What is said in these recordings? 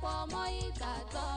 pọ̀ mọ́ ìgbàgbọ́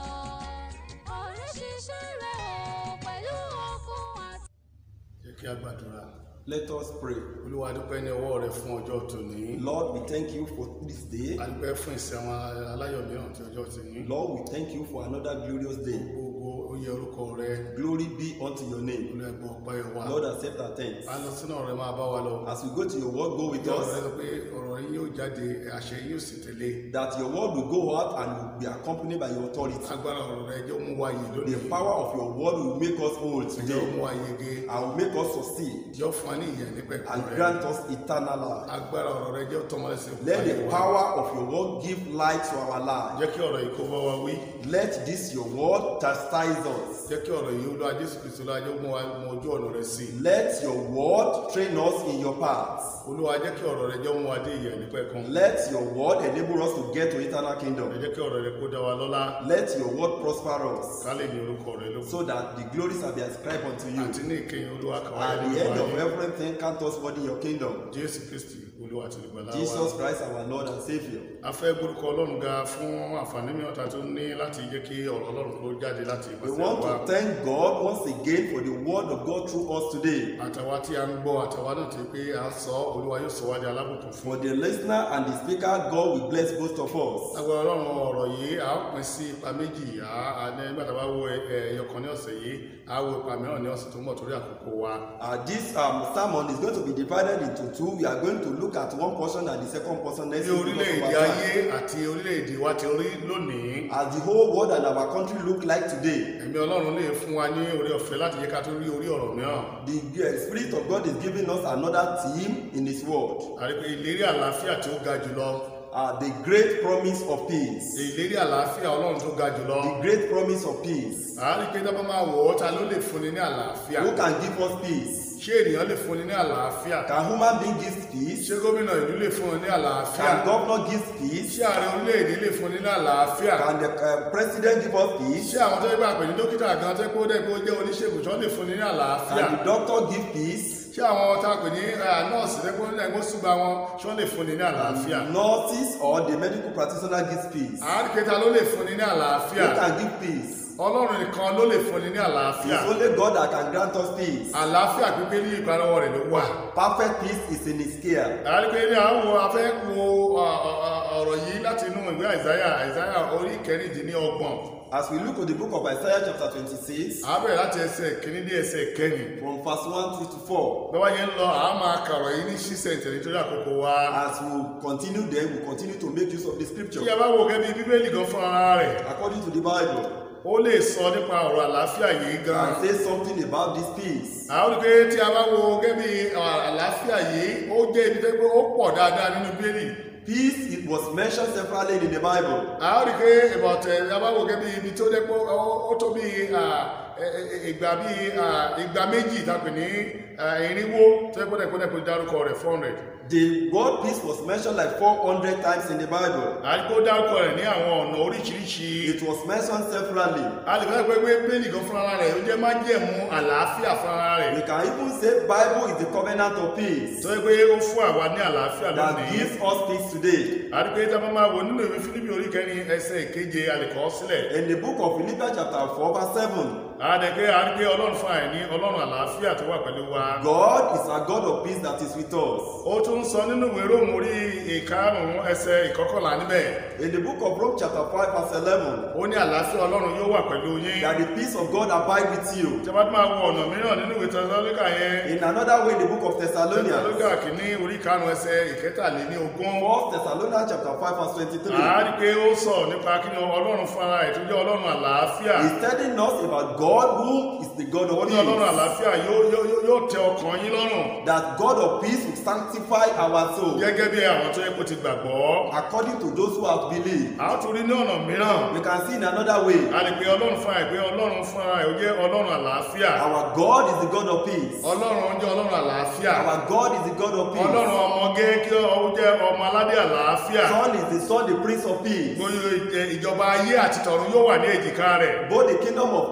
ọ̀rẹ́ ṣiṣẹ́ rẹ̀ o pẹ̀lú okun àti. jẹ́ kí a gbàdúrà Let us pray. olúwa dúpẹ́ ní ọwọ́ rẹ fún ọjọ́ tòní Lord, we thank you for this day. a dúpẹ́ fún ìsìn àwọn aláyọ̀ mìíràn tí ọjọ́ ti ní Lord, we thank you for another glorious day. gbogbo oyè orúkọ rẹ Glory be unto your name. olú ẹgbọ́ ọpẹ́ wa Lord, accept our thanks. a lọ sínú ọ̀rẹ́ máa bá wa lọ As we go to your word, go with ìjọ rẹ us. sọ pé ọ̀rọ̀ yín yóò jáde àṣẹ yín yóò sì tẹ̀lé That your word will go out and will be accompanied by your authority. agbára ọ̀rọ̀ rẹ jẹ́ ó mú wa yìí lónìí The power of your word will make us whole jẹ́ ó today mú wa yege and will make us succeed jẹ́ ó fún wa ní ìyẹn nípẹ̀kun and rẹ grant us eternal life. agbára ọ̀rọ̀ rẹ jẹ́ ó tọmọ lẹ́sẹ̀ fún Let ayé the wa. power of your word give light to our lives. jẹ́ kí ọ̀rọ̀ yìí kó bá wa wí Let this your word chastise us. jẹ́ kí ọ̀rọ̀ yìí olúwa jésù kristu lọ́wọ́ jẹ́ ó mú wa mọ ojú ọ̀nà rẹ sí i Let your word train us in your paths. olúwa jẹ́ kí ọ̀rọ̀ rẹ jẹ́ ó mú wa dé ìyẹn nípẹ̀kun Let your word enable us to get to eternal ẹ kingdom. jẹ́ kí ọ̀rọ̀ rẹ kó dá wa lọ́lá Let your word prosper us ká lè ní orúkọ rẹ lóko so that the glories shall be ascribed unto you. àti ní ìkẹyìn olúwa kàwá At the end of everything, count us worthy in your kingdom. jésù kristi olúwa àti olùgbàlà wa Jesus Christ, our Lord and Savior. a fẹ́ gbórúkọ ọlọ́run ga fún àǹfààní mìíràn tá a tún ní láti jẹ́ kí ọ̀rọ̀ ọlọ́run kó jáde láti We ìpàṣẹ want wa to thank God once again for the word of God through us today. àtàwa tí a ń gbọ́ àtàwa náà ti pé à ń sọ olúwa yóò sọ wá di alábùkún fún For the listener and the speaker, God will bless both of us. agbára ọlọ́run ọ̀rọ̀ yìí a ó pín sí ipa méjì à á ní nígbà tá a bá wo ẹyọkan ní ọ̀sẹ̀ yìí a ó wo ipa mìíràn ní ọ̀sẹ̀ tó ń bọ̀ torí àkókò wa Uh, this um, sermon is going to be divided into two. We are going to look at one portion and the second portion next bí week. because of orílẹ̀-èdè our ayé time. àti orílẹ̀-èdè wa ti rí lónìí As the whole world and our country look like today, ẹ̀mí ọlọ́run lè fún wa ní orí ọ̀fẹ́ láti jẹ́ ká tó rí orí ọ̀rọ̀ mìíràn the uh, Spirit of God is giving us another theme in His Word. àrípé ìlérí àlàáfíà tí ó ga jùlọ Uh, the great promise of peace. ìlérí àlàáfíà ọlọ́run tó ga jùlọ The great promise of peace. àrípé tó bá máa wọ̀ ọ́ ta ló lè fúnni ní àlàáfíà Who can give us peace? ṣé ènìyàn lè fúnni ní àlàáfíà Can human being give peace? ṣé gómìnà ìlú lè fúnni ní àlàáfíà Can governor give peace? ṣé ààrẹ orílẹ̀-èdè lè fúnni ní àlàáfíà Can the uh, president give us peace? ṣé àwọn tó yẹ bá pè ní dókítà gan tó kó dẹ́ kó jẹ́ oníṣègùn tó lè fúnni ní àlàáfíà Can the doctor give peace? ṣé àwọn tá a pè ní eh, nọ́ọ̀sì lẹ́gbọ́n ní ẹgbẹ́ ṣùgbà wọn ṣé wọ́n lè fúnni ní àlàáfíà Nurses or the medical practitioner gives peace? àáríkẹta ló lè fúnni ní àlàáfíà Who can give peace? ọlọ́run nìkan ló lè fúnni ní àlàáfíà It's only God that can grant us peace. àlàáfíà pípé ní ìparọ́wọ́ rẹ̀ ló wà Perfect peace is in His care. àáríkẹ ní àwọn afẹ́ wo ọ- ọ- ọ- ọ̀rọ̀ yìí láti inú ìwé àìsáyà àìsáyà orí kẹrìndínlọ́gbọ̀n As we look at the book of Isaiah chapter 26, àbẹ̀rẹ̀ láti ẹsẹ̀ kìíní dé ẹsẹ̀ kẹrin from verse 1 through to 4, bẹ́ẹ̀ wá yẹn ń lọ àá máa kàrọ̀ yìí ní ṣísẹ̀ntẹ̀ nítorí àkókò wa as we continue then, we continue to make use of the tí a scripture. bá wo gẹ́gẹ́ bí bíbélì gan fún ara rẹ̀ According to the Bible, ó lè sọ nípa ọ̀rọ̀ àlàáfíà yìí gan and say something about this peace. àwọn olùgbé tí a bá wo gẹ́gẹ́ bí àlàáfíà yìí ó jẹ́ ibi tó pé ó pọ̀ dáadáa nínú bíbélì Peace, it was mentioned severally in the Bible. àwọn olùgbé ìbọ̀tẹ̀ a bá wo gẹ́gẹ́ bí ibi tó jẹ́ pé ó- ó tó bí ah, ẹ- ẹ- ìgbà bí ah, ìgbà méjì tàbí ní ah, irinwó tó yẹ kó dẹ̀ kó dẹ̀ kó dárúkọ rẹ̀ four hundred The word peace was mentioned like 400 times in the Bible. àdìpó dárúkọ rẹ̀ ní àwọn ọ̀nà oríṣiríṣi It was mentioned severally. a lè fẹ́ pé pé bíbélì gan fúnra rẹ̀ ó jẹ́ májẹ̀mú àlàáfíà fúnra rẹ̀ We can even say Bible is the covenant of peace tó yẹ pé ó fún àwa ní àlàáfíà that lónìí gives us peace today. àdìpé tí a bá máa wò nínú ìwé fílípì orí kẹrin ẹsẹ̀ ìkeje àlèkọ́ sílẹ̀ In the book of Philippians chapter 4 verse 7, àdìpé àdìpé ọlọ́run fún àìní ọlọ́run àlàáfíà tó wà pẹ̀lú wa God is a God of peace that is with us. ó tún sọ nínú ìwé róòmù orí ìkarùn-ún ẹsẹ̀ ìkọkànlá níbẹ̀ In the book of Rome chapter 5 verse 11, ó ní àlàáfíà ọlọ́run yóò wà pẹ̀lú yín that the peace of God abide with you. tí a bá tún máa wo ọ̀nà mìíràn nínú ìwé tẹsalóníkà yẹn In another way, in the book of Thessalonians, tẹsalóníkà kìíní orí karùn-ún ẹsẹ̀ ìkẹtàléní ogún 1 Thessalonians chapter 5 verse 23, àárí pé ó sọ nípa kí ni ọlọ́run fún ara ẹ̀ tó jẹ́ ọlọ́run àlàáfíà is telling us about God who is the God ó of ní ọlọ́run peace. àlàáfíà yóò yóò- yóò- yóò tẹ ọkàn yín lọ́rùn That God of peace will sanctify our soul gẹ́gẹ́ bí àwọn tó yẹ kó ti gbàgbọ́ according to those who have believed. a ó tún rí ní ọ̀nà mìíràn We can see in another way, a lè pe ọlọ́run fún àìpé ọlọ́run fún ara ẹ̀ ó jẹ́ ọlọ́run àlàáfíà our God is the God of peace. ọlọ́run ó jẹ́ ọlọ́run àlàáfíà Our God is the God of peace. ọlọ́run ọmọge kí ó jẹ́ ọmọ aládé àlàáfíà Son is the Son, the Prince of Peace. gbogbo ì- ìjọba ayé àti tọ̀run yóò wà ní èjìká rẹ̀ Both the kingdom of earth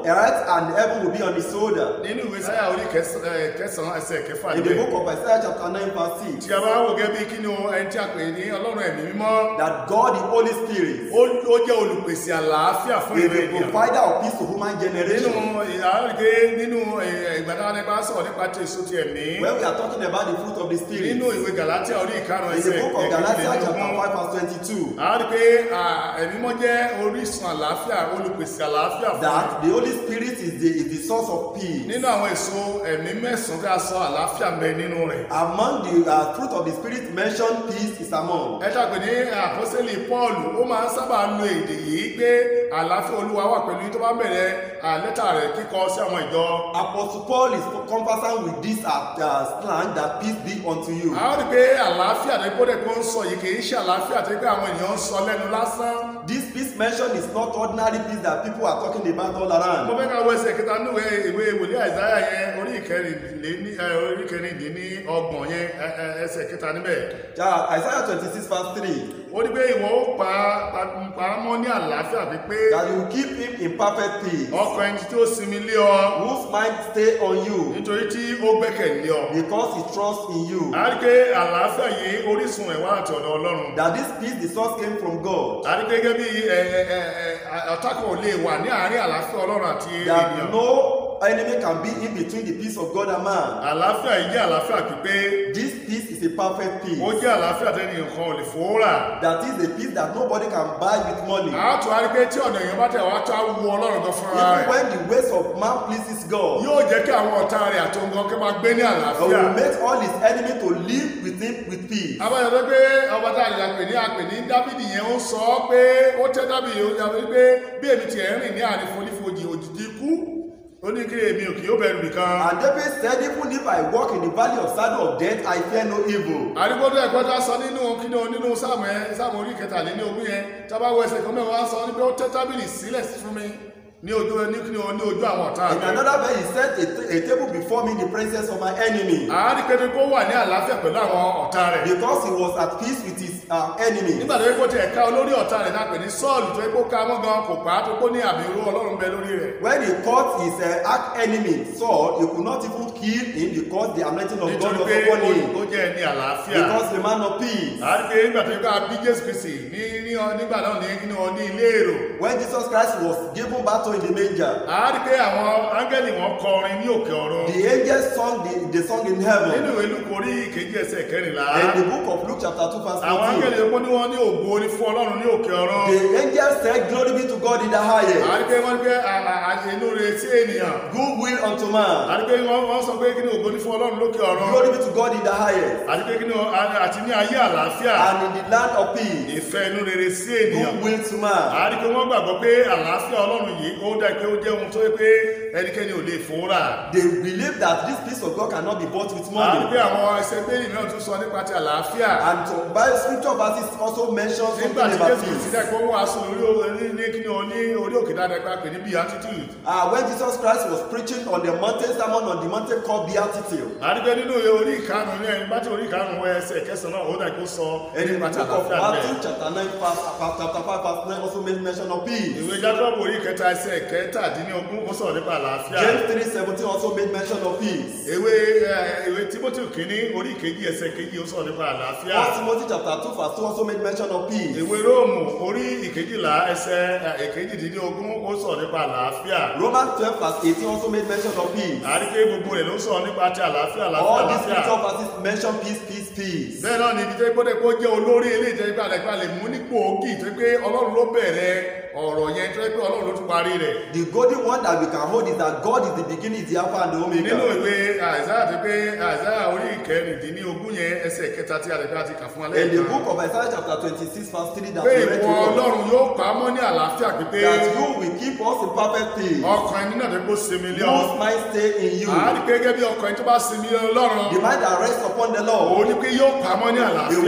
and heaven will be on his shoulder. nínú ìwé sáyà orí kẹsàn- eh, kẹsàn-án ẹsẹ̀ kẹfà In the níbẹ̀ book of Isaiah chapter 9 verse 6, tí a bá wò gẹ́gẹ́ bí kí ni o ẹni tí a pè ní ọlọ́run ẹ̀mí mímọ́ that God the Holy Spirit ó ó jẹ́ olùpèsè àlàáfíà fún is ìrẹ́ the ènìyàn provider of peace to human nínú generation. ìhàrùgé nínú ìgbàdáwọn nípa sọ̀rọ̀ nípa tí èso ti ẹ̀mí When we are talking about the fruit of the Spirit, nínú in ìwé galatia orí ìkarùn the ẹsẹ̀ book of Galatians chapter ẹ̀kẹ́kẹ́lélógún 5 verse 22, àrùgé ẹ̀mí mọ́ jẹ́ orísun àlàáfíà olùpèsè àlàáfíà fún that the Holy Spirit is the, is the source of peace. nínú àwọn èso ẹ̀mí mẹ́sàn-án tí a sọ àlàáfíà ń bẹ nínú rẹ̀ Among the uh, fruit of the Spirit mentioned, peace is among. ẹ ṣàpè ní àpọ́sẹ́lì pọ́ọ̀lù ó máa ń sábà lo èdè yìí pé àlàáfíà olúwa wà pẹ̀lú yín tó bá bẹ̀rẹ̀ à, lẹ́tà rẹ̀ kíkọ sí àwọn ìjọ Apostle Paul is conversant with this uh, uh, slang that peace be unto you. a ó rí i pé àlàáfíà tó gbọ́dọ̀ kó ń sọ yìí kì í ṣe àlàáfíà tó pé àwọn èèyàn ń sọ lẹ́nu lásán This peace mentioned is not ordinary peace that people are talking about all mo around. fẹ́ ká wọ ẹsẹ̀ kẹta níwèé ìwé wòlíì àìsáyà yẹn orí ìkẹrìnléní ẹ, orí ìkẹrìndínní ọgbọ̀n yẹn ẹ, ẹ, ẹsẹ̀ kẹta níbẹ̀ Yeah, Isaiah 26 verse 3. ó ní pé ìwọ ó pa pa- pa á mọ́ ní àlàáfíà bíi pé That you keep him in perfect peace, ọkàn ẹni tí ó sinmi lé ọ whose mind stay on you, nítorí tí ó gbẹ́kẹ̀lé ọ because he trusts in you. a rí i pé àlàáfíà yìí orísun ẹ̀ wá àti ọ̀dọ̀ ọlọ́run That this peace, the source came from God. a rí i pé gẹ́gẹ́ bí ẹ, ẹ, ẹ, ẹ, ọ̀tá kan ò lè wà ní àárín àlàáfíà ọlọ́run àti That ènìyàn no enemy can be in between the peace of God and man. àlàáfíà yìí jẹ́ àlàáfíà pípé This peace is a perfect ó peace. jẹ́ àlàáfíà tẹ́ni nǹkan ò lè fòórà That is a peace that nobody can buy with money. a tún a rí i pé tí ọ̀nà èèyàn bá tẹ̀ wá tó á wu ọlọ́run gan fúnra Even rẹ̀ when the ways of man pleases God, yóò jẹ́ kí àwọn ọ̀tá rẹ̀ àti ohun kan kí máa gbé ní God àlàáfíà will make all his enemy to live with him with peace. abájọ pé pé ọba tá a lè pè ní apè ní dábìdì yẹn ó sọ ọ́ pé ó tẹ́ dábìdì ó yà wípé bí èmi tiẹ̀ ń rìn ní àárín fonífojì òjijì ikú ó ní kí èmi ò kì yóò bẹ̀rù nìkan And David said, Even if I walk in the valley of shadow of death, I fear no evil. àrígbódò ẹ̀kọ́ tá a sọ nínú kíni o nínú sáàmù ẹ sáàmù orí kẹtàléní ogún yẹn tá a bá wọ ẹsẹ̀ kan mẹ́wàá á sọ ní pé ó tẹ́ tábìlì sílẹ̀ fún mi ní ojú ní kíni o ní ojú àwọn ọ̀tá In mi another verse, he set a, ta- a table before me in the presence of my enemy. àárí pé kó wà ní àlàáfíà pẹ̀lú àwọn ọ̀tá rẹ̀ Because he was at peace with his uh, enemy. nígbà tó yẹ kó tiẹ̀ ká olórí ọ̀tá rẹ̀ náà pè ní sọ́ọ̀lù tó yẹ kó ká mọ́ gan kò pa á tó kó ní àmì irú ọlọ́run bẹ lórí rẹ̀ When he caught his uh, arch enemy Saul, he could not even kill him because the anointing of God nítorí was pé upon ó him. ó jẹ́ ẹni àlàáfíà Because the man of peace. àárí pé nígbà tó yẹ ká bí jésù kristi ní ní ọ- nígbà náà ní ní ọ- ní ilé èrò When Jesus Christ was given battle in the manger, àárí pé àwọn áńgẹ́lì wọn kọrin ní òkè ọ̀run the angels sung the, the song in nínú heaven. ìwé lukú orí ìkejì ẹsẹ̀ kẹrìnlá In the book of Luke chapter 2 verse àwọn 14, áńgẹ́lì epo ní wọ́n ní ògo ní fún ọlọ́run ní òkè ọ̀run the angels said, Glory be to God in the highest, àárí pé wọ́n ní pé à- à- à- inú rẹ̀ sí ènìyàn good will unto man. àti pé wọ́n wọ́n sọ pé kí ni ògo ní fún ọlọ́run lókè ọ̀run Glory be to God in the highest, àti pé kí ni àti ní ayé àlàáfíà and in the land of peace, ìfẹ́ inú rere sí ènìyàn good will to man. àti pé wọ́n gbàgbọ́ pé àlàáfíà ọlọ́run yìí ó dá pé ó jẹ́ ohun tó yẹ pé ẹnikẹ́ni ò lè fòórà They believe that this peace of God cannot be bought with àti money. pé àwọn ẹsẹ̀ bẹ́ẹ̀lì náà tún sọ nípa ti àlàáfíà And so, Bible scripture verses also mention something nígbà tí about jésù kristi peace. dẹ́ pé ó wàásù lórí orí ní kí ni o ní orí òkè dáadáa pé a pè ní beatitude Uh, when Jesus Christ was preaching on the mountain sermon on the mountain called Beatitude, àti pé nínú orí ìkarùn ní ẹni bá tí orí ìkarùn wọ ẹsẹ̀ kẹsàn-án náà ó dà kó sọ in the nípa ti book of àlàáfíà Matthew bẹ́ẹ̀ chapter 9 verse, uh, chapter 5 verse 9 also made mention of peace. ìwé jákọ́bù orí kẹta ẹsẹ̀ kẹtàdínlógún ó sọ̀rọ̀ nípa àlàáfíà James 3:17 also made mention of peace. ìwé ẹ, ìwé timothy kìíní orí kejì ẹsẹ̀ kejì ó sọ̀rọ̀ nípa àlàáfíà 1 Timothy chapter 2 verse 2 also made mention of peace. ìwé róòmù orí ìkejìlá ẹsẹ̀ ẹ, ìkejìdínlógún ó sọ̀rọ̀ nípa àlàáfíà Romans 12 verse 18 also made mention of peace. àríké gbogbo rẹ̀ ló sọ̀rọ̀ nípa ti àlàáfíà àlàáfíà All these àlàáfíà scripture verses mention peace, peace, peace. bẹ́ẹ̀ náà ni ibi tó gbọ́dọ̀ kó jẹ́ olórí eléyìí tó yẹ pé àdàgbà lè mú nípò ògì tó yẹ pé ọlọ́run ló bẹ̀rẹ̀ ọ̀rọ̀ yẹn tó yẹ pé ọlọ́run ló tún parí rẹ̀ The golden one that we can hold is that God is the beginning, is the Alpha and the nínú Omega. ìwé àìsáyà tó pé àìsáyà orí ìkẹrìndínlógún yẹn ẹsẹ̀ kẹta tí àdàgbà ti kà fún alẹ́ In the kan book of Isaiah chapter 26 verse 3 that pé we read ìwọ to us, ọlọ́run yóò pa á mọ́ ní àlàáfíà pípé that you will keep us in perfect peace. ọkàn ẹni náà tó kó sinmi lé ọ Whose mind stay in you. àárí gẹ́gẹ́ bí ọkàn ẹni tó bá sinmi lé ọlọ́run The mind that rests upon the Lord, òun ni pé yóò pa á mọ́ ní He àlàáfíà will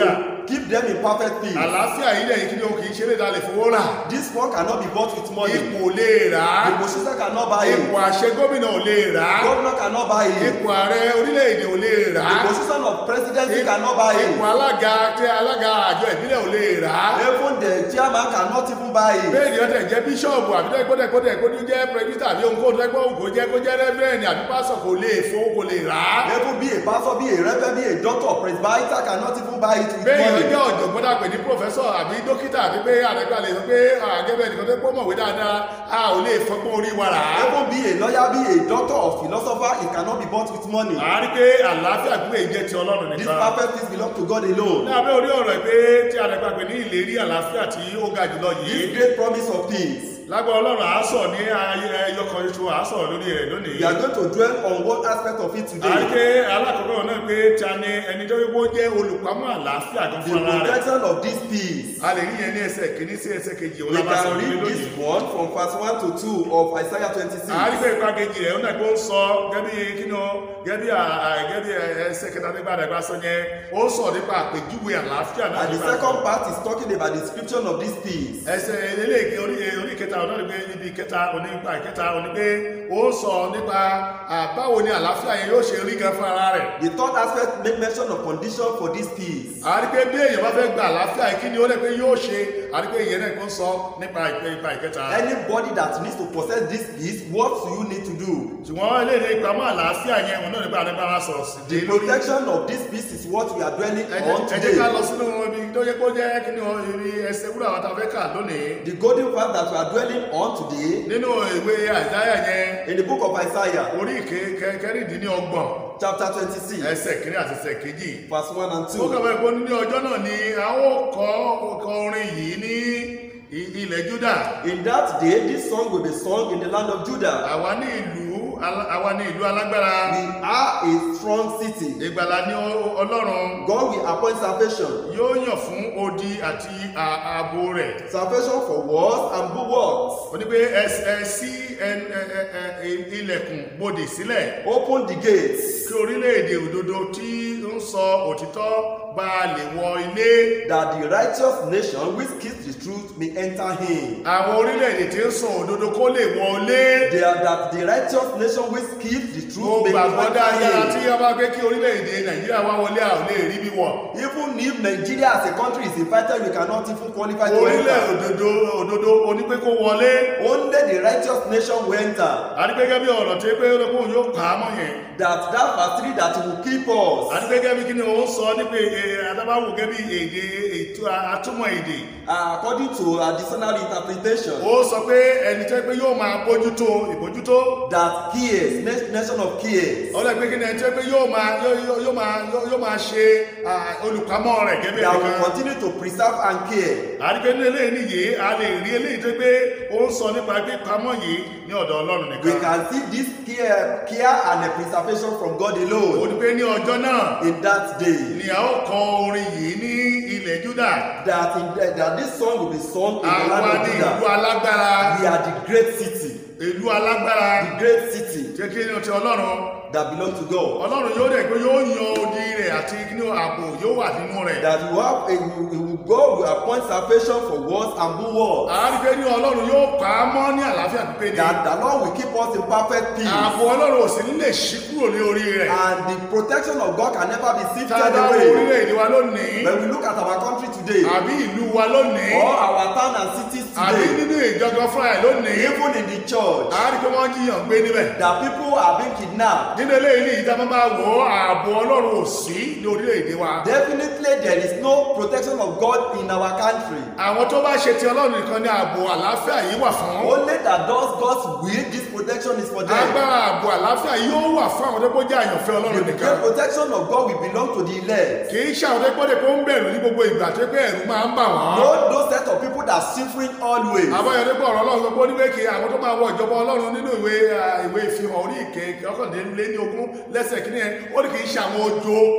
keep them in perfect peace. àlàáfíà yìí lẹ́yìn kí ni o kì í ṣe lè dalẹ̀ fowó rà This one cannot be bought with money. ipò lè rà á The position cannot buy ipò it. àṣẹ gómìnà ò lè rà á Governor cannot buy it. ipò ààrẹ orílẹ̀-èdè ò lè rà The á position of presidency cannot buy it. ipò alága tí alága àjọ ìbílẹ̀ ò lè rà á Even the chairman cannot even buy it. bẹ́ẹ̀ ni ọ̀tẹ̀ jẹ́ bíṣọ̀bù àbí tó gbọ́dẹ̀ gbọ́dẹ̀ kó ní jẹ́ pẹ̀lútà àbí ohunkóhun tó gbọ́ kó jẹ́ kó jẹ́ rẹ́fẹ̀rẹ̀nì àbí pásọ̀ kò lè fowó kò lè rà á Even be a pastor, be a reverend, be a doctor, presbyter cannot even buy it with bẹ́ẹ̀ ni money. ọjọ́ ọ̀jọ̀gbọ́n dàpẹ̀ ní pòfẹ́sọ̀ àbí dókítà àbí pé àrẹ́gbà lè sọ pé àgẹ́bẹ̀ nìkan tó pọ̀ mọ̀wé dáadáa a ò lè fọgbọ́n orí wa rà á Even be a lawyer, be a doctor or philosopher, it cannot be bought with money. a rí pé àlàáfíà gbé ìjẹ́ ti ọlọ́run This nìkan perfect peace belongs to God alone. ní abẹ́ orí ọ̀rọ̀ pé tí àrẹ́gbà pè ní ìlérí àlàáfíà tí ó ga jùlọ yìí This great promise of peace. lágbára ọlọ́run à á sọ̀ ní ayé ẹyọkan ṣoṣo à á sọ̀rọ̀ lórí rẹ̀ lónìí We are going to dwell on one aspect of it a rí today. pé alákọ̀ọ́kọ́ náà pé ta ni ẹni tó wípé ó jẹ́ olùpamọ́ àlàáfíà gan The fún ara rẹ̀ protection of this peace. a lè rí yẹn ní ẹsẹ̀ kìíní sí ẹsẹ̀ kejì òun We lábá sọ can lórí read lónìí this one from verse 1 to 2 of Isaiah 26. a rí pé ipa kejì rẹ̀ ó náà kó ń sọ gẹ́bí kíni o gẹ́bí à- à- gẹ́bí ẹsẹ̀ kẹta nígbà rẹ̀ bá sọ yẹn ó ń sọ nípa àpèjúwe àlàáfíà náà And the nípa- second part is talking about the description of this peace. ẹsẹ̀ eléyìí orí orí kẹta ọ̀nà ni pé ibi kẹta òní nípa ìkẹta òní pé ó ń sọ nípa à, báwo ni àlàáfíà yẹn yóò ṣe rí gan fún ara rẹ̀ The third aspect make mention of condition for this peace. a rí pé bí èèyàn bá fẹ́ gba àlàáfíà yìí kí ni ó lè pé yóò ṣe a rí pé ìyẹn náà kó ń sọ nípa ìpè ipa ìkẹta Anybody that needs to possess this peace, what do you need to do? ṣùgbọ́n eléyìí ìpamọ́ àlàáfíà yẹn òun náà nípa àdébára sọ̀rọ̀ sí The protection of this peace is what we are dwelling ẹ jẹ́- on ẹ jẹ́ ká lọ today. sínú ibi tó yẹ kó jẹ́ kí ni o, ibi ẹsẹ̀ wúrà wa ta fẹ́ kà lónìí The golden path that we are dwelling on today nínú ìwé àìsáyà yẹn in the book of Isaiah, orí ìké- kẹ- kẹrìndínlọ́gbọ̀n chapter 26, ẹsẹ̀ kìíní àti ẹsẹ̀ kejì verse 1 and ó 2. kọ̀ bẹ́ẹ̀ pé ní ọjọ́ náà ni a ó kọ ọkọ orin yìí ní i- ilẹ̀ Júdà In that day, this song will be sung in the land of Judah. àwa ní ìlú alá- àwa ní ìlú alágbára We are a strong city. ìgbàlà ní Ọ- Ọlọ́run God will appoint salvation. yóò yàn fún odi àti à- ààbò rẹ̀ Salvation for walls and bulwarks. ó ní pé ẹ ẹ sí ẹ- ẹ- ẹ- ẹ- ilẹ̀kùn bodè sílẹ̀ Open the gates kí orílẹ̀-èdè òdodo tí ń sọ òtítọ́ bá a lè wọ ilé that the righteous nation which keeps the truth may enter in. àwọn orílẹ̀-èdè tí ń sọ òdodo kó lè wọ ilé They are that the righteous nation which keeps the mo truth may gbàgbọ́ dáadáa tí enter wọ́n bá gbé kí orílẹ̀-èdè Nàìjíríà wá wọlé a ò lè rí bí wọ̀ in. Even if Nigeria as a country is invited, we cannot even qualify to orílẹ̀ enter. òdodo òdodo onípé kó wọlé Only the righteous nation will enter. àdìgbẹ́gẹ́ bí ọ̀rọ̀ tí pé olókùn yóò kà á mọ́ yẹn That that verse 3 that will keep us. àdìgbẹ́gẹ́ bí kí ni òun sọ nípa adábáwò gẹ́gẹ́ bí èdè ètò àtúmọ̀ èdè Uh, according to additional interpretation, ó sọ pé ẹni tẹ́ pé yóò máa bójútó ìbójútó that cares, na- nation of cares, ọlọ́ pé kí ni ẹni tẹ́ pé yóò máa yóò- yóò- yóò máa yóò- yóò máa ṣe ah, olùpamọ́ rẹ̀ gẹ́gẹ́ bí that will ẹnìkan continue to preserve and care. àdìgbẹ́ ní eléyìí nìyí a lè rí eléyìí tó pé ó ń sọ nípa pé pamọ́ yìí ní ọ̀dọ̀ Ọlọ́run We nìkan can see this care, care and a preservation from God ó alone ní pé ní ọjọ́ náà in that day. ni a ó kọ orin yìí ní ilẹ̀ Júdà That in that this song will be sung in the àwa land of ní ìlú Judah. alágbára We are the great city, ìlú alágbára the great city jẹ́ kí ni ti Ọlọ́run that belongs to God. Ọlọ́run yóò dẹ̀ pé yóò yan odi rẹ̀ àti kí ni ààbò yóò wà nínú rẹ̀ That you have a you, you, God will appoint salvation for walls and bulwarks. àárí pé ní Ọlọ́run yóò pa á mọ́ ní àlàáfíà pípé ni That the Lord will keep us in perfect peace. ààbò Ọlọ́run ò sì ní lè ṣí kúrò ní orí rẹ̀ And the protection of God can never be tá a sifted bá wo away. orílẹ̀-èdè wa lónìí When we look at our country today, àbí ìlú wa lónìí or our town and cities àbí today, nínú ìjọgọ fúnra ẹ̀ lónìí even in the church, àárí pé wọ́n jiyàn gbé níbẹ̀ that people are being kidnapped. nínú eléyìí ní ìjà máa bá wò ó ààbò Ọlọ́run ò sí ní orílẹ̀-èdè wa Definitely, there is no protection of God in our country. àwọn tó bá ṣe ti Ọlọ́run nìkan ní ààbò àlàáfíà yìí wà fún Only that does God's will, this protection is for them. agbára ààbò àlàáfíà yóò wà fún àwọn tó kó jẹ́ àyànfẹ́ Ọlọ́run The nìkan great protection of God will belong to the elect. kì í ṣe àwọn tó gbọ́dọ̀ kó ń bẹ̀rù ní gbogbo ìgbà tó pé ẹ̀rù máa ń bà wọ́n No, those set of people that are suffering always. àbáyọ̀dé pọ̀ ọ̀rọ̀ Ọlọ́run sọ pé ó ní pé kí àwọn tó máa wọ ìjọba Ọlọ́run nínú ìwé ah, ìwé ìfihàn orí ìké ọkànlélẹ́ ní ogún lẹ́sẹ̀ kìíní ẹ̀ ó ní kì í ṣe àwọn ojo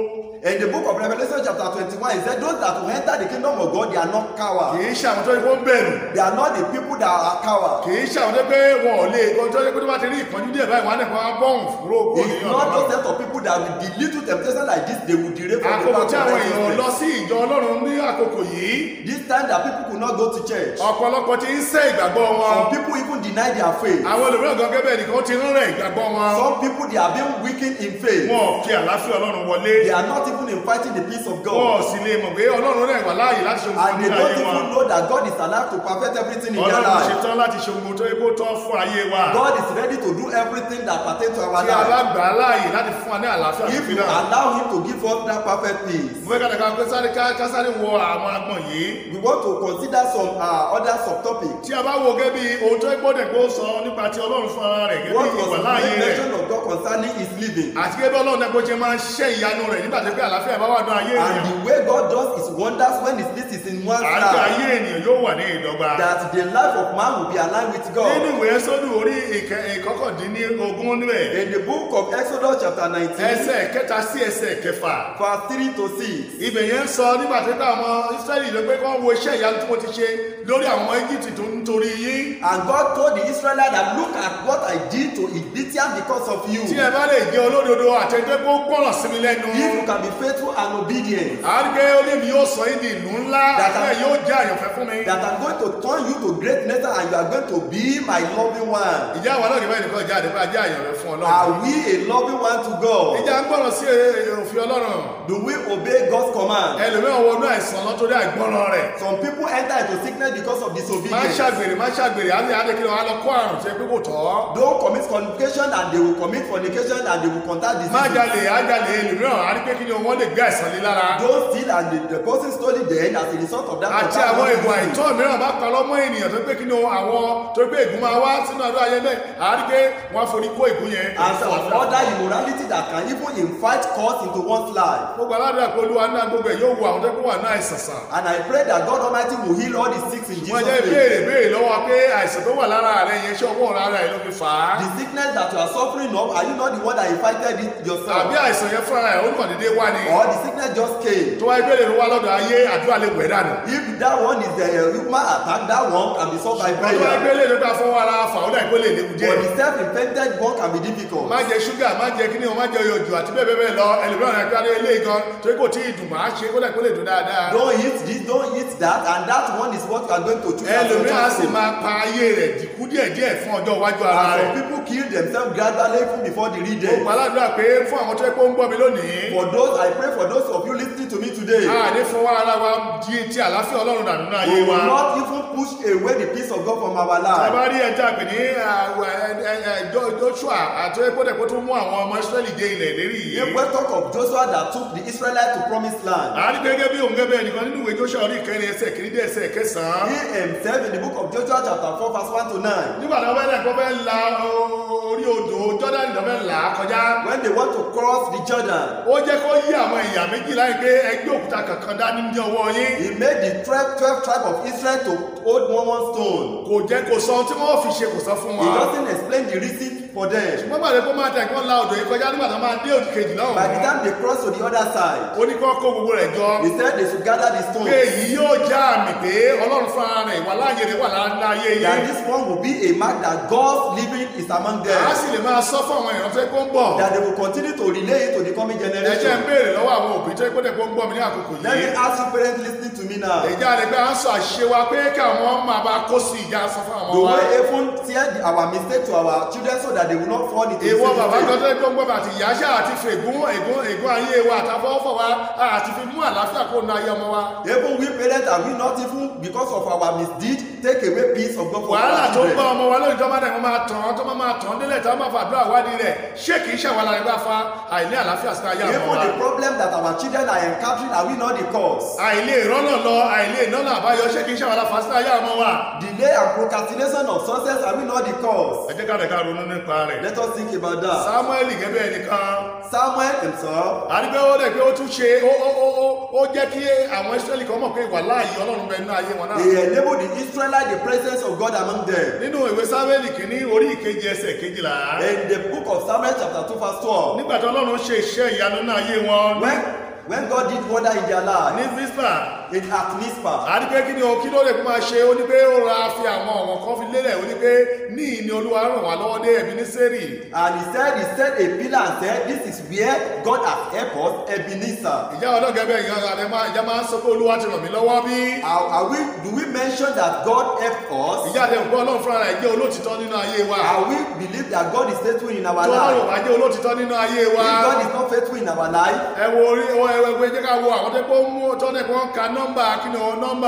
In the book of Revelation chapter 21, it said those that will enter the kingdom of God, they are not cowards. kì í ṣe àwọn tó yẹ kó ń bẹ̀rù They are not the people that are cowards. kì í ṣe àwọn tó yẹ pé wọn ò lè kó tó yẹ pé tó bá ti rí ìpọ́njú díẹ̀ báyìí wọn á nẹ̀kọ́ bọ́ọ̀n fúró kó It's nìyàn not those lọ́wọ́. set of people that with the little temptation like this, they will derail from the àkókò path tí of àwọn èèyàn lọ righteousness. sí ìjọ ọlọ́run ní àkókò yìí This time that people could not go to church. ọ̀pọ̀lọpọ̀ ti ń sẹ́ ìgbàgbọ́ wọn Some people even deny their faith. àwọn olùmíràn gan gẹ́gẹ́ nìkan ti ń rẹ̀ ìgbàgbọ́ wọn Some people they are being weakened in faith. wọn ò fi àlàáfíà ọlọ́run wọlé They are not even inviting the peace of wọn ò God. sì lè mọ̀ pé ọlọ́run rẹ̀ wà láàyè láti ṣe ohun And they nínú don't ayé wọn even know that God is alive to perfect everything in their ọlọ́run life. ṣetán láti ṣe ohun tó yẹ kó tọ́ fún ayé wa God is ready to do everything that pertains to our tí a bá life. gbà á láàyè láti fún wa ní àlàáfíà If fífi you náà allow Him to give us that perfect peace. mo fẹ́ ká dàgbà pé sáré ká- ká sáré wọ àwọn agbọ̀n yìí We want to consider some uh, other subtopics. tí a bá wo gẹ́gẹ́ bí ohun tó gbọ́dọ̀ pé ó sọ nípa ti ọlọ́run fún ara rẹ̀ gẹ́gẹ́ What bí was ìwà the láàyè main rẹ̀ mention of God concerning His living? àti gẹ́gẹ́ bí ọlọ́run náà bó ṣe máa ń ṣẹ́ ìyanu rẹ̀ nígbà tó pé àlàáfíà bá wà ní ayé And ènìyàn the way God does His wonders when His peace is in one's àti ayé life, ènìyàn yóò wà ní ìdọ́gba that the life of man will be aligned with nínú God. ìwé sódù orí ìkẹ- ìkọkàndínlógún níbẹ̀ In the book of Exodus chapter 19, ẹsẹ̀ kẹta sí ẹsẹ̀ kẹfà verse 3 to 6, ibẹ̀ yẹn ń sọ nígbà tó pé àwọn israẹli ló pé kí wọ́n wo iṣẹ́ ìyanu tí mo ti ṣe lórí àwọn ọmọ egypt tó ń torí yín and God told the Israelites that look at what I did to Egyptians because of you. tí ẹ bá lè jẹ́ olódodo àtẹ̀jẹ́ kó gbọ́ràn sí mi lẹ́nu If you can be faithful and obedient, àrígbé olèmi yóò sọ yín di ìlú ńlá That- bẹ́ẹ̀ yóò jẹ́ àyànfẹ́ fún mi that I'm going to turn you to great nation and you are going to be my loving one. ìjà àwọn ọlọ́ọ̀gì báyìí nìkan jáde pé ajá àyànfẹ́ fún ọlọ́run Are we a loving one to God? ìjà ń gbọ́ràn sí èrè òfin ọlọ́run Do we obey God's command? ẹlòmíràn wọnú àìsàn lọ́tọ́rí àìgbọ́ràn rẹ̀ Some people enter into sickness because of má disobedience. ṣàgbèrè má ṣàgbèrè á ní adékèlè wa lọ kó àrùn tí ẹ pé kò tọ́ Don't commit fornication and they will commit fornication and they will contact má disease. jalè á jalè ẹlòmíràn á rí pé kí ni wọ́n lè gbé àìsàn lé lára Don't steal and the, the person stole it then as a result of that. àti contact àwọn with ìwà disease. ìtọ́ mìíràn bá pa lọ́mọ ènìyàn tó pé kí ni àwọn tó pé ègún máa wá sínú ọdún ayé bẹ́ẹ̀ á rí pé wọ́n á forí kó ègún yẹn And some other immorality that can even invite cause into one's life. gbogbo aládùúgbò pé olúwa náà gbogbo ẹ̀ yóò wo àwọn tó kó wà ní àìsàn sàn And I pray that God Almighty will heal all the sick in wọ́n Jesus' jẹ́ name. béèrè béèrè lọ́wọ́ pé àìsàn tó wà lára rẹ̀ yẹn ṣé ọwọ́ lára ẹ̀ ló fi fà á The sickness that you are suffering of, are you not the one that invited it yourself? àbí àìsàn yẹn fúnra ẹ̀ ó kàn déédéé wá ni Or the sickness just came? tó wáyé béèrè ló wá lọ́dọ̀ ayé àdúrà lè wẹ̀ dànù If that one is the uh, human attack, that one can be solved by wọ́n tó wáyé prayer. béèrè ló bá fọwọ́ ara fà ó dà ìpé lè léwu But jẹ́ the self-infected one can be difficult. má jẹ ṣúgà má jẹ kíní o má jẹ oyè jù àti bẹ́ẹ̀ bẹ́ẹ̀ bẹ́ẹ̀ lọ ẹlòmíràn rẹ̀ pé ilé gan torí kò tí ì dùn máa ṣe kó dà ìpé lè dùn dáadáa Don't eat this, don't eat that, and that one is what you are going to choose as your ẹlòmíràn á sì choice. máa pa ayé rẹ̀ dìkú díẹ̀díẹ̀ fún ọjọ́ iwájú ara And rẹ̀ some people kill themselves gradually even before the read gbogbo aládùúrà pé fún àwọn tó yẹ kó ń gbọ́ mi lónìí For those, I pray for those of you listening to me today. a ní fọwọ́ ara wa di ti àlàáfíà ọlọ́run dànù náà ayé We wa will not even push away the peace of God from our ẹ life. bá rí ẹja pè ní àwọ̀ ẹ- ẹ- ẹ- Jo- Joshua àti ẹgbẹ́dẹ̀ kó tó mú àwọn ọmọ Ísírẹ́lì dé ilẹ̀ lérí If yìí we talk of Joshua that took the Israelites to promised land, a rí gẹ́gẹ́ bí òun gẹ́gẹ́ nìkan nínú ìwé Joshua orí ìkẹrin ẹsẹ̀ kìíní dé ẹsẹ̀ kẹsàn-án he himself in the book of Joshua chapter 4 verse 1 to 9, nígbà tí wọ́n fẹ́ dẹ̀ kó fẹ́ la o- orí odò Jọ́dánì lọ́ fẹ́ là á kọjá when they want to cross the Jordan, ó jẹ́ kó yí àwọn èèyàn méjì láì pé ẹgbẹ́ òkúta kankan dání ní ọwọ́ yín he made the 12, 12 tribe of Israel to hold one one stone. kò jẹ́ kó sọ ohun tí wọ́n fi ṣe kò sọ fún He wọn doesn't explain the reason for them. wọ́n gbàgbé kó máa tẹ̀ kó la odò yìí kọjá nígbà tó máa dé òdì kejì náà By the time they cross to the other side, ó ní kó kó gbogbo rẹ̀ jọ he said they should gather the pé stones. èyí yóò já àmì pé ọlọ́run fún ara rẹ̀ ìwà láàyè rẹ̀ wà láàyè That yìí this one will be a mark that God's living is among a them. sì lè máa sọ fún àwọn èèyàn tó yẹ kó ń bọ̀ That they will continue to relay it to the coming ẹ jẹ́ ń generation. béèrè lọ́wọ́ àwọn òbí tó yẹ kó dẹ̀ kó ń gbọ́ mi ní àkókò Let me yìí ask you parents listening to me now. ìjà rẹ̀ pé à ń sọ àṣìṣe wa pé kí àwọn ọmọ máa bá kó sí ìjà sọ fún àwọn Do wa we even tear the, our mistake to our children so that they will not fall into the ìwọ same bàbá kan mistake? tó yẹ kó ń gbọ́ bàtì ìyá ṣáà àti fi ègún ègún ègún ayé wa àtàfọwọ́fọ̀ wa àti fi mú àlàáfíà kó nu ayé ọmọ wa Even we parents are we not even because of our misdeed take away peace of God from wàhálà our tó ń bá children? ọmọ wa lóyún tó máa dẹ̀ wọ́n máa tàn án tó máa máa tàn án délẹ̀ tó máa fàdúrà wádìí rẹ̀ ṣé kìí ṣàwálà rẹ̀ bá fa àìní àlàáfíà sí ayé àwọn Even wa the problem that our children are encountering are we not the cause? àìlè ìrọ́nà lọ àìlè ìnáná àbáyọ ṣé kìí ṣàwálà fà sí ayé àwọn wa Delay and procrastination of success are we not the cause? ẹ jẹ́ ká rẹ̀ ká ronú nípa rẹ̀ Let us think about that. samuel gẹ́gẹ́ ẹnìkan Samuel himself àdìgbẹ́ ó dẹ̀ pé ó tún ṣe ó ó ó ó ó jẹ́ kí àwọn israẹli kan mọ̀ pé ìwà láàyè ọlọ́run bẹ nínú ayé wọn náà he enabled the Israelites the presence of God among them. nínú ìwé samuel kìíní orí ìkeje ẹsẹ̀ kejìlá In the book of Samuel chapter 2 verse 12, nígbà tí ọlọ́run ṣe iṣẹ́ ìyanu náà ayé wọn when When God did wonder in their ní life, vispa in at Mizpah, àti pé kí ni o kí ló lè kó máa ṣe ó ní pé ó ra fi àwọn ọ̀wọ̀n kan fi lélẹ̀ ó ní pé ní ìní olúwa ràn wá lọ́wọ́ dé ẹ̀bí ní sẹ́rì and he said, he set a pillar and said, This is where God has helped us, Ebenezer. ìjà ọlọ́gẹ̀ẹ́bẹ̀ ìyá àdé máa ìjà máa ń sọ pé olúwa ti ràn mí lọ́wọ́ bí Are, are we, do we mention that God helped us? ìjà àdé òkú ọlọ́run fúnra rẹ̀ jẹ́ olótìtọ́ nínú ayé wa Are we believe that God is faithful in our tó ọlọ́run life? wá jẹ́ olótìtọ́ nínú ayé wa If God is not faithful in our life, ẹ wo orí ẹ wo ẹgbẹ́ jẹ́ ká wo àwọn tó kó mú tọ́lẹ̀ kó ń ka nọ́mbà kí ni o nọ́mbà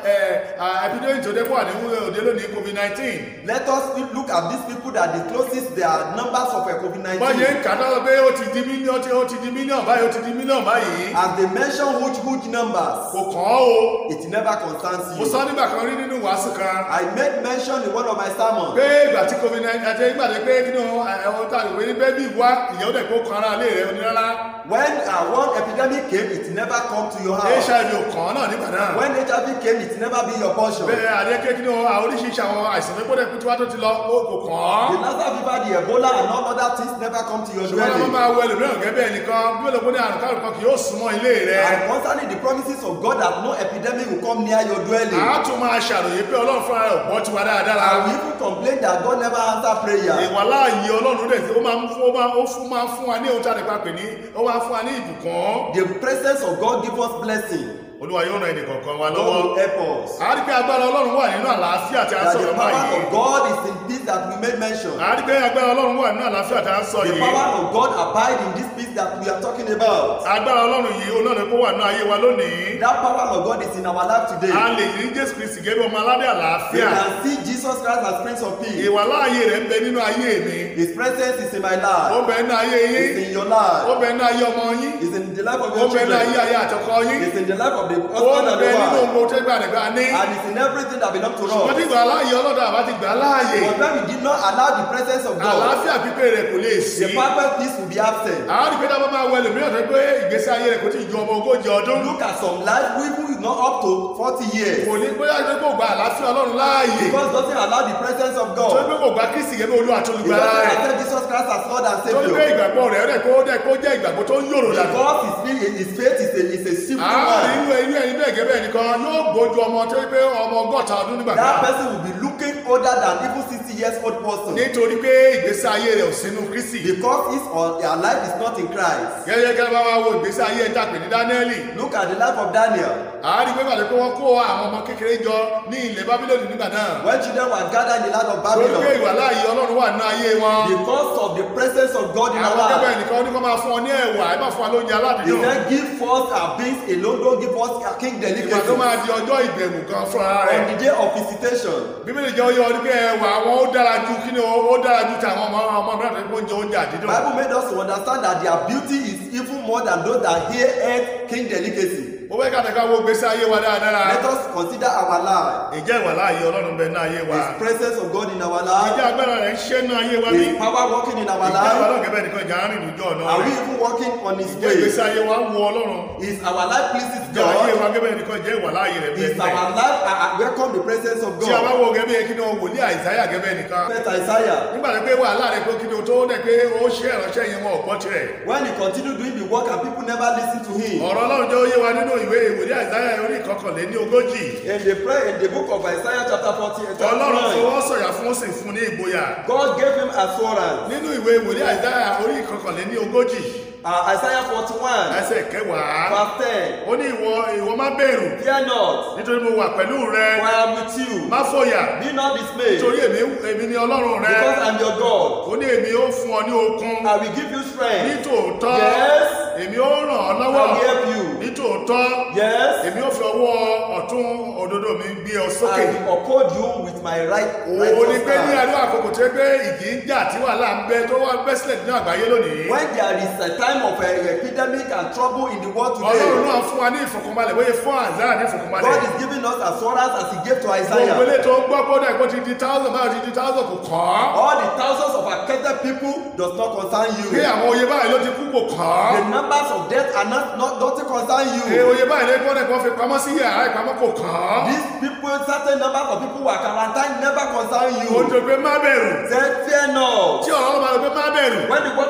epidemic tó dé wà ní òde lónìí covid nineteen let us look at these people that discloses their numbers of uh, COVID-19. bọ́yẹ̀ ń kà náà pé ó ti di mílíọ̀n ó ti di mílíọ̀n báyìí ó ti di mílíọ̀n báyìí As they mention huge, huge numbers, kò kàn án o it never concerns mo you. sọ nígbà kan rí nínú wàásù kan I made mention in one of my sermons pé ìgbà tí covid nineteen àti ìgbà tí pé kí ni ẹ̀wọ̀n tá a lè pè ní bẹ́bí wá ìyẹn ó dẹ̀ kó kan ara lé rẹ̀ onírárá when uh, one epidemic came, it never come to your house. hiv ò kàn án náà nígbà náà When HIV came, it never be your portion. bẹ́ẹ̀ àdéhùn kí ni oríṣiríṣi àwọn àìsàn tó gbọ́dọ̀ kú tí wàá tó ti lọ ó kò kàn án The Lassa fever, the Ebola, and all other things never come to your ṣùgbọ́n àwọn dwelling. máa wọ ẹlòmíràn gẹ́gẹ́ bẹ́ẹ̀ nìkan bí ó lè kó ní àrùn kárùn kan kì yóò súnmọ́ ilé rẹ̀ And concerning the promises of God that no epidemic will come near your dwelling. àá tún máa ṣàròyé pé ọlọ́run fúnra rẹ̀ ò gbọ́ tiwa dáadáa And we even complain that God never answer prayer. ìwà láàyè ọlọ́run dẹ̀ sí ó máa ń fún ó máa ó fún máa ń fún wa ní ohun tí a lè pa pè ní ó máa ń fún wa ní ìbùkún The presence of God give us blessing. olúwa yóò ran ẹnìkọ̀ọ̀kan wa God lọ́wọ́ will help us. a rí pé agbára ọlọ́run wà nínú àlàáfíà tí a ń That the sọ̀rọ̀ power báyìí of God is in peace that we made mention. a rí pé agbára ọlọ́run wà nínú àlàáfíà tí a ń sọ The yìí power of God abide in this peace that we are talking about. agbára ọlọ́run yìí olóòrè kó wà nínú ayé wa lónìí That power of God is in our life today. a lè rí jésù kristi gẹ́gẹ́ bí ọmọ aládé We àlàáfíà can see Jesus Christ as Prince of Peace. ìwà láàyè rẹ̀ ń bẹ nínú ayé mi His presence is in my ó life. bẹ nínú ayé yín It's in your ó life. bẹ nínú ayé ọmọ yín It's in the life of ó your bẹ nínú ayé children. ayé àtọkọ yín It's in the life of the ó husband and bẹ the nínú wife. ohun tó gbà nígbà ní And it's in everything that belongs to wọ́n ti us. gbà láàyè ọlọ́dà àbá ti gbà láàyè But when we did not allow the presence of God, àlàáfíà pípé rẹ̀ kò lè sí the perfect peace will be absent. àwọn ìpínlẹ̀ dábàá máa wọ ẹlòmíràn tó pé ìgbésí ayé rẹ̀ kò tí ì ju ọmọ ogójì ọdún Look at some life, we who is not up to 40 years. kò ní bóyá pé kò gba àlàáfíà ọlọ́run láàyè Because doesn't allow the presence of tó God. pé kò gba kristi gẹ́gẹ́ bí olú àti He olùgbàlà doesn't rẹ̀ accept Jesus Christ as Lord and tó ní pé Savior. ìgbàgbọ́ rẹ̀ rẹ̀ kó dẹ̀ kó jẹ́ ìgbàgbọ́ tó ń yòrò dàgbà Because his, faith- his faith is a, is a simple àwọn one. inú inú ẹni bẹ́ẹ̀ gẹ́gẹ́ nìkan yóò gbójú ọmọ tó pé ọmọ ọgọ́ta ọdún nígbà That kan person will be looking older than even 60 years old person. nítorí pé ìgbésí ayé rẹ̀ ò sínú kristi Because his or their life is not in Christ. gẹ́gẹ́ gẹ́gẹ́ bá wá wo ìgbésí ayé ẹ̀ta pè ní dáníẹ́lì Look at the life of Daniel. àárí pé pàdé pé wọ́n kó àwọn ọmọ kékeré jọ ní ilẹ̀ bábílónì nígbà náà When children were gathered in the land of torí pé Babylon, ìwà láàyè ọlọ́run wà nínú ayé wọn because of the presence of God in our àwọn akẹ́kọ̀ọ́ life, ẹnìkan ní kó máa fún ọ ní ẹ̀wà ẹ má fún wa lóúnjẹ he aládùúgbò said, Give us our beings alone, don't give us a king ìgbà tó delicacy. máa di ọjọ́ ìbẹ̀wò kan fúnra rẹ̀ On the day of visitation, bíbélì jẹ́ oyè ọdún pé ẹ̀wà àwọn ó dára ju kí ni ó dára ju tàwọn ọmọ ọmọ mìíràn tó ń oúnjẹ oúnjẹ àdídùn Bible made us to understand that their beauty is even more than those that hear earth king delicacy. ó fẹ́ ká tẹ̀ka wo gbèsè ayé wa dáadáa Let us consider our life, ìjẹ́ ìwà láàyè ọlọ́run bẹ ní ayé wa His presence of God in our ìjẹ́ life, agbára rẹ̀ ń ṣe ní ayé wa bí His power working in our ìjẹ́ ìwà life. ọlọ́run gẹ́gẹ́ nìkan ìjà ń rìn lójú ọ̀nà Are we rẹ̀ even walking on His ìjẹ́ ìgbésí way? ayé wa ń wo ọlọ́run Is our life pleases ìjẹ́ ayé God? wa gẹ́gẹ́ nìkan ìjẹ́ ìwà láàyè rẹ̀ Is bẹ́ẹ̀ our life uh, uh, welcome the presence of tí a bá God? wo gẹ́gẹ́ kí ni o wòlíì àìsáyà gẹ́gẹ́ nìkan Prophet Isaiah, nígbà tó pé wàhálà rẹ̀ pé kí ni o tó dẹ̀ pé ó ṣe ìránṣẹ́ yẹn wọn ò gbọ́ tirẹ̀ when he continued doing the work and people never listen to him. ọ̀rọ̀ ọlọ́run jẹ́ ó yé wa nínú ìwé ìwòlíì àìsáyà orí ìkọkànlé ní ogójì In the prayer in the book of Isaiah chapter 40, ọlọ́run chapter 9, fọwọ́ sọ̀yà fún ó sì fún ní ìgboyà God gave him assurance. nínú ìwé ìwòlíì àìsáyà orí ìkọkànlé ní ogójì Uh, Isaiah 41, ẹsẹ̀ kẹwàá verse 10. ó ní ìwọ ìwọ má bẹ̀rù Fear not, nítorí mo wà pẹ̀lú rẹ for I am with you. má fòyà Be not dismayed, nítorí èmi èmi ni ọlọ́run rẹ because I am your God. ó ní èmi ó fún ọ ní okun I will give you ní strength. tòótọ́ Yes. èmi ó ràn ọ́ I lọ́wọ́ will help you. ní tòótọ́ Yes. èmi ó fi ọwọ́ ọ̀tún òdodo mi gbé ọ sókè I will uphold you with my right òun ni pé ní righteous hand. àdúrà àkókò tó gbé ìjì ń jà tí wàhálà ń bẹ tó wá bẹ́ sílẹ̀ nínú àgbáyé lónìí When there is a time of uh, epidemic and trouble in the world ọlọ́run today, náà fún wa ní ìfọ̀kànbalẹ̀ bóyá fún àzára ní ìfọ̀kànbalẹ̀ God is giving us assurance as He gave to gbogbo Isaiah. ilé tó ń gbọ́ kódà kó ti di thousand báyìí ti di thousand kò kàn án All the thousands of affected people does not concern pé you. àwọn oyè báyìí ló ti kú kò kàn The án numbers of death are not, not doesn't concern pé you. oyè báyìí ló kọ́ ẹ̀kọ́ fi pamọ́ sí yàrá ìpamọ́ kò kàn án These people, certain numbers of people who are quarantined never concern ó you. jọ pé má bẹ̀rù Say, fear not. tí ọ̀rọ̀ ọlọ́run máa lọ pé má bẹ̀rù When the word of God say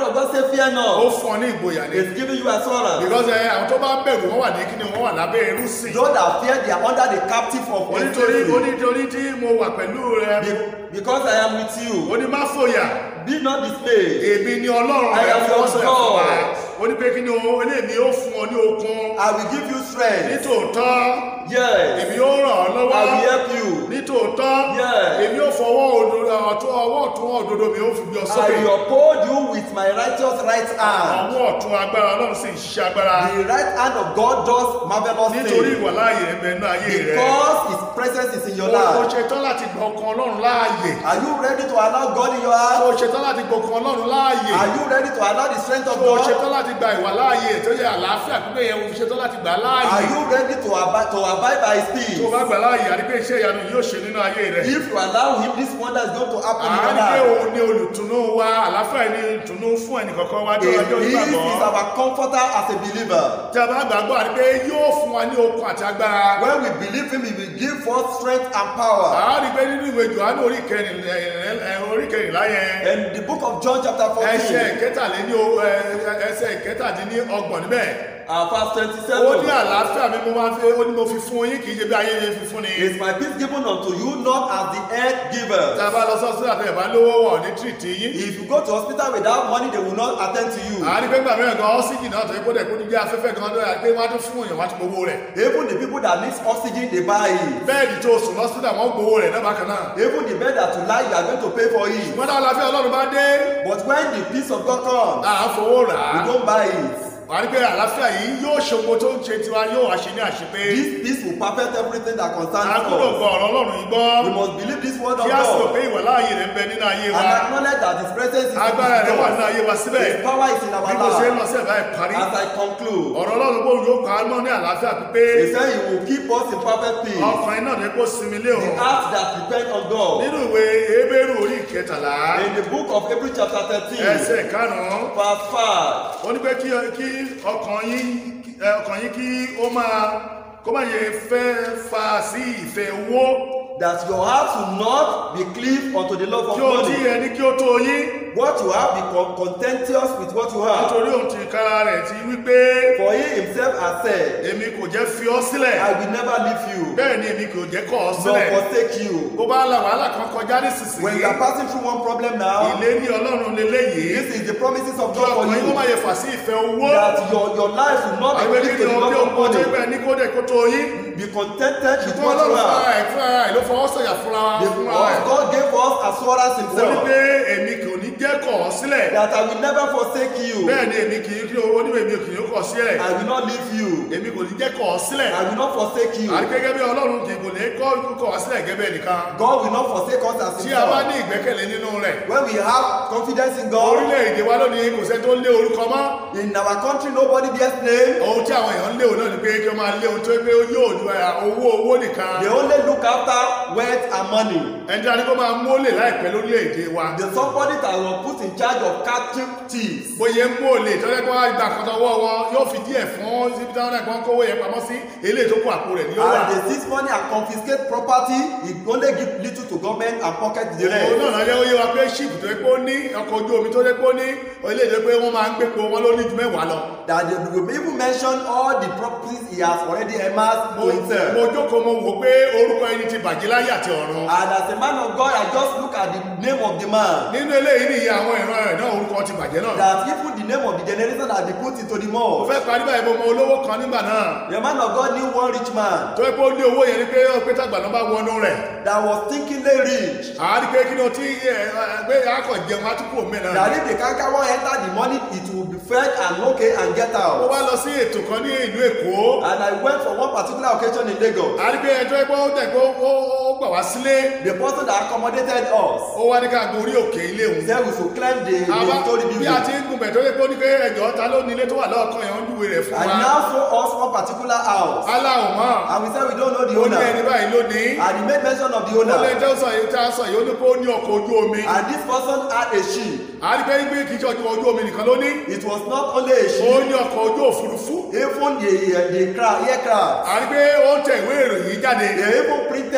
fear ó not. fún ọ ní ìgboyà ní. It's giving you assurance. because ẹ àwọn tó bá ń bẹ̀rù wọ́n wà ní kíni wọ́n wà lábẹ́ ẹrú sìn. Those that fear, they are under the captive of onítorí slavery. onítorí tí mo wà pẹ̀lú rẹ Be- Because I am with you. ó ní má fòyà Be not dismayed. èmi ni ọlọ́run I rẹ am your fọwọ́sọ̀yà fún wa God. ó ní pé kí ni o eléèmí ó fún ọ ní okun I will give you strength. nítòótọ́ Yes. èmi ó ràn ọ́ I lọ́wọ́ will help you. nítòótọ́ Yeah. èmi ó fọwọ́ òdodo ọ̀tún ọwọ́ ọ̀tún òdodo mi ó fi gbé ọ I sókè will uphold you with my righteous right hand. ọwọ́ ọ̀tún agbára ọlọ́run sì ń ṣiṣẹ́ agbára The right hand of God does marvelous nítorí things. ìwàláàyè rẹ bẹ náà ayé rẹ Because His presence is in your o life. ṣetán láti gba ọkàn ọlọ́run láàyè Are you ready to allow God in your o heart? ṣetán láti gba ọkàn ọlọ́run láàyè Are you ready to allow the strength of o God? ṣetán láti gba ìwàláàyè tó yẹ àlàáfíà pípé yẹn o ṣetán láti gbà Are láàyè you ready to abide to abide by His tó o peace? bá gbà láàyè àdìpé iṣẹ́ ìyanu yóò ṣe nínú ayé rẹ If you allow Him, this wonder is going to happen in your àdìpé life. òun ni olùtùnú wa àlàáfíà ni ìtùnú fún ẹnìkọ̀ọ̀kan wa He jọ ọjọ́ is ìgbàgbọ́ our comforter as a believer. tí a bá gbàgbọ́ àdìpé yóò fún wa ní okun àti agbára When we believe Him, He will give forth strength and power. àdìpé nínú ìwé Jòhánù orí kẹrin- ẹ, ẹ, orí kẹrìnlá yẹn In the book of John, chapter ẹsẹ̀ 14, ìkẹtàléní o- ẹ, ẹsẹ̀ ìkẹtàdínní ọgbọ̀n níbẹ̀ uh, verse ó ní 27. àlàáfíà mi mo máa fi ó ní mo fi fún yín kì í ṣe bí ayé yẹn fi fún ni. Is my peace given unto you, not as the earth tá a giveth. bá lọ sọ́sọ́ àti ẹ̀bá lówó wọ̀ ní tìrìtì yín. If you go to hospital without money, they will not attend to you. àárín pé gbàmí ẹ̀gán ọ́síjì náà tó yẹ kó dẹ̀ kó ní jẹ́ afẹ́fẹ́ gan lóyà pé wọ́n á tún fún èèyàn wọ́n á tún gbowó rẹ̀. Even the people that need oxygen, they buy it. bẹ́ẹ̀dì tó sùn lọ́sítà wọ́n gbowó rẹ̀ náà bákan náà. Even the bed that you lie, you are going to pay for it. wọ́n náà láfíà ọlọ́run bá dé But when the peace of God comes, à ń fowó rà á. you don't buy it. àárín pé àlàáfíà yìí yóò ṣògo tó ń ṣe tiwa yóò wá ṣe ní àṣepé. This peace will perfect everything that concerns a gbọ́dọ̀ us. gbọ́ ọ̀rọ̀ ọlọ́run yìí gbọ́. We must believe this word of kí a sì rò God pé ìwà láàyè rẹ̀ ń bẹ nínú ayé wa. and acknowledge that His presence is in agbára rẹ̀ wà nínú us. ayé wa síbẹ̀. His power is in bí our kò ṣe ń lọ life. sí ẹ̀bá ẹ̀ parí. As I conclude, ọ̀rọ̀ ọlọ́run bó yóò kọ́ àánú ní àlàáfíà pípé He said He will keep us in perfect peace. ọkùnrin náà ní kó sinmi lé The òun heart that depends on God. nínú ìwé ebéèrú orí ìkẹtàlá In the book of Hebrew chapter 13, ẹsẹ̀ karùn-ún verse 5, ó ní pé kí kí ọkàn yín ẹ, ọkàn yín kí ó máa kó má yẹ fẹ́ fa sí ìfẹ́ owó that your heart will not be cleaved unto the love of kí o tí money. ẹni kí ó tó yín What you have, be con- contentious with what you have. nítorí òun ti kára rẹ̀ ti wípé For he himself has said, èmi kò jẹ́ fi ọ́ sílẹ̀ I will never leave you, bẹ́ẹ̀ ni èmi kò jẹ́ kọ̀ ọ́ nor sílẹ̀ forsake you. bó bá la wàhálà kan kọjá When nísinsìnyí you are passing through one problem now, ìlérí ọlọ́run leléyìí this is the promises of kí God for ọkàn yín kó má you. yẹ fà sí ìfẹ́ owó That your, your life will not àwọn be ẹgbẹ́ cleaved kí to ni the ọdún love of ọjọ́ money. ìgbà ní kó dẹ̀ kó tó yín Be contented with ṣùgbọ́n what you ọlọ́run fúnra have. ẹ̀ fúnra ẹ̀ ló fọwọ́ sọ̀yà fúnra The, fúnra ẹ̀ God gave us assurance ó ní himself pé èmi kò ní jẹ́ kọ̀ ọ́ sílẹ̀ that I will never forsake you. bẹ́ẹ̀ ni èmi kì í kí owó níbẹ̀ èmi kì í kọ̀ sílẹ̀ I will not leave you. èmi kò ní jẹ́ kọ̀ ọ́ sílẹ̀ I will not forsake you. àti gẹ́gẹ́ bí ọlọ́run kì í kò ní kọ́ kọ̀ ọ́ sílẹ̀ gẹ́gẹ́ nìkan God will not forsake us as tí a bá ní himself. ìgbẹ́kẹ̀lé nínú rẹ̀ When we have confidence in God, orílẹ̀-èdè wa lónìí kò sẹ́ tó lé orúkọ mọ́ in our country nobody bears name. ohun tí àwọn èèyàn ń lé òun náà ni pé kí wọ́n máa lé ohun tó pé yóò ju ẹ̀, owó owó nìkan They only look after wealth and money. ẹni tí a ní kó máa mólè láìpẹ́ lórílẹ̀-èdè wa The somebody that was put in charge of captive thieves. bóyá ń mólè tọ́jú pé wọ́n á gba àkọ́tọ̀ ọwọ́ wọn yóò fi díẹ̀ fún síbi táwọn náà kàn kówó yẹn pamọ́ sí eléyìí tó kó àpò rẹ̀ ní ó wà And they seize money and confiscate property. He only give little to government and pocket the òun rest. náà náà yẹ ó yé wa pé ship tó yẹ pé ó ní ọkọ̀ ojú omi tó yẹ pé ó ní orílẹ̀-èdè tó yẹ pé wọ́n máa ń gbépo wọn ló ní ju mẹ́wàá lọ That they will even mention all the properties he has already amassed mo to himself. mo jókòó mo wò pé orúkọ ẹni ti bàjẹ́ láyé àti ọ̀run And as a man of God, I just look at the name of the man. nínú eléyìí nìyí àwọn ìran rẹ̀ náà orúkọ ti bàjẹ́ náà That even the name of the generation has been put into the mo mouth. fẹ́ parí báyìí mo mọ olówó kan nígbà náà The man of God knew one rich man tó yẹ pé ó ní owó yẹn ni pé ó pé tàgbà náà bá wọnú rẹ̀ that was thinkingly rich. àárí pé kí ni o ti ẹ ẹ pé akọ̀ jẹun atukọ̀ mi náà That if the kankan wan enter the money, it will be fed and okay and get mo out. wá lọ sí ètò kan ní ìlú èkó And I went for one particular occasion in Lagos. àárí pé ẹjọ́ ẹgbẹ́ ó dẹ̀ pé ó ó- ó gbà wá sílé The person that accommodated us ó wá ní ká gorí òkè ilé òun said we should climb the, àbá the story bí a ti building. ń gun bẹ̀ tó yẹ pé ó ní pé ẹjọ́ ta ló ní ilé tó wà lọ́ọ̀kan yẹn ó ń júwe rẹ̀ fún And wa now show us one particular house. aláwọ̀ mọ́ And we said we don't know the ó ní ẹni owner. báyìí lónìí And he made mention of the ó lè owner. jẹ́ sọ yìí tá a sọ yìí ó ní pé ó ní ọkọ̀ ojú omi And this person had a ship. àárí pé gbé kìí ṣe ọkọ̀ ojú omi nìkan ló ní It was not only a ó ship, ní ọkọ̀ ojú òfurufú even the, the craft, aircraft. àárí pé ó ń tẹ ìwé ìròyìn jáde They even printed daily.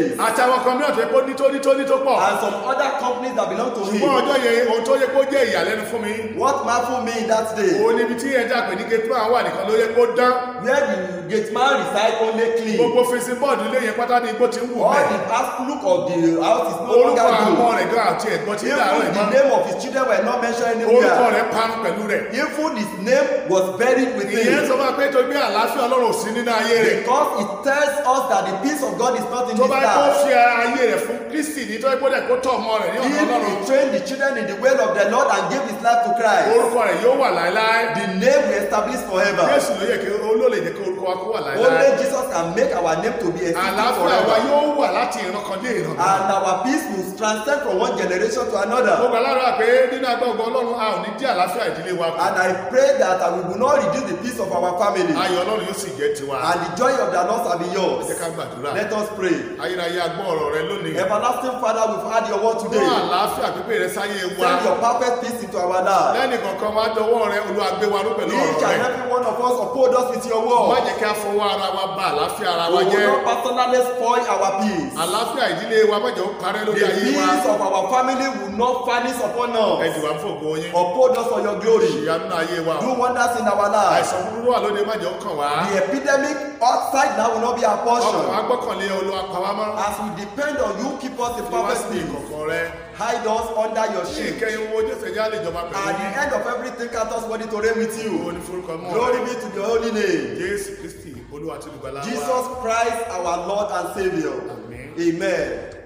space. àtàwọn kan mìíràn tó yẹ kó ní tó ní tó ní tó pọ̀ And some other companies that belong to ṣùgbọ́n him. ọjọ́ yẹn ohun tó yẹ kó jẹ́ ìyàlẹ́nu fún mi What marveled me that day, òun níbi tí ẹja pè ní gate man wà nìkan ló yẹ kó dán where the gate man reside only clean. gbogbo fèsì bọ́ọ̀dù ilé yẹn pátá ní igbó ti ń wù All mẹ́ the past look of the house is no orúkọ longer àwọn good. rẹ̀ gan àti ẹ̀gbọ́n tí ń dàrú Even the ìmọ̀ name of his children were not mentioned orúkọ anywhere. rẹ̀ parun pẹ̀lú rẹ̀ Even his name was buried with ìyẹn him. sọ fún wa pé torí bí àlàáfíà ọlọ́run ò sí nínú ayé rẹ̀ Because it tells us that the peace of God is not in tó this bá kó life. fi ayé rẹ̀ fún kristi ní tó yẹ kó dẹ̀ kó tọ̀ ọmọ rẹ̀ ní If ọ̀nà ọlọ́run he trained the children in the way of the Lord and gave his life to Christ, orúkọ rẹ̀ yóò wà láéláé the name will establish forever. jésù ló yẹ kí olóòlè jẹ́ kí orúkọ wa kó wà láéláé Only Jesus can make our name to be established àlàáfíà wa forever. yóò wà láti ìran kan dé ìran kan And our peace will transcend from one generation to mo another. gbà lára pé nínú agbọ́gbọ́ ọlọ́run a ò ní dí àlàáfíà ìdílé wa kù And I pray that uh, we will not reduce the peace of our family. ayọ̀ ọlọ́run yóò sì jẹ́ tiwa And the joy of the Lord shall be ẹ yours. jẹ́ ká gbàdúrà Let us pray. ayérayé agbọ́ ọ̀rọ̀ rẹ lónìí Everlasting Father, we've had your word fún today. àlàáfíà pípé rẹ sáyé wa Send your perfect peace into our life. lẹ́nì kankan wá dọwọ́ rẹ olúwa gbé wa ró pẹ̀lú Each ọ̀rọ̀ and rẹ every one of us uphold us with your má word. jẹ́ kí a fọwọ́ ara wa bà àlàáfíà ara We wa jẹ́ will not personally spoil our peace. àlàáfíà ìdílé wa má jẹ́ ó parẹ́ The lórí ayé wa peace of our family will not vanish upon ẹ us. jù wá fún ògo yín Uphold us for your glory. ìyanu náà ayé wa Do wonders in our lives. àìsàn búburú wà lóde má jẹ́ ó kàn wá The epidemic outside now will not be our ọkàn wa portion. gbọ́kànlé olúwa pa wá mọ́ As we depend on you, keep us in fi wá perfect sí peace. ìkọ̀kọ̀ rẹ Hide us under your ní shield. ìkẹyìn owó jésù ẹ̀já lè jọba pẹ̀lú At the yín end of everything, count us worthy to reign with owó you. ní forúkọ mọ́ Glory be to your holy name. jésù kristi olúwa tí olùgbàlà wa Jesus Christ, our Lord and Savior. Amen. Amen.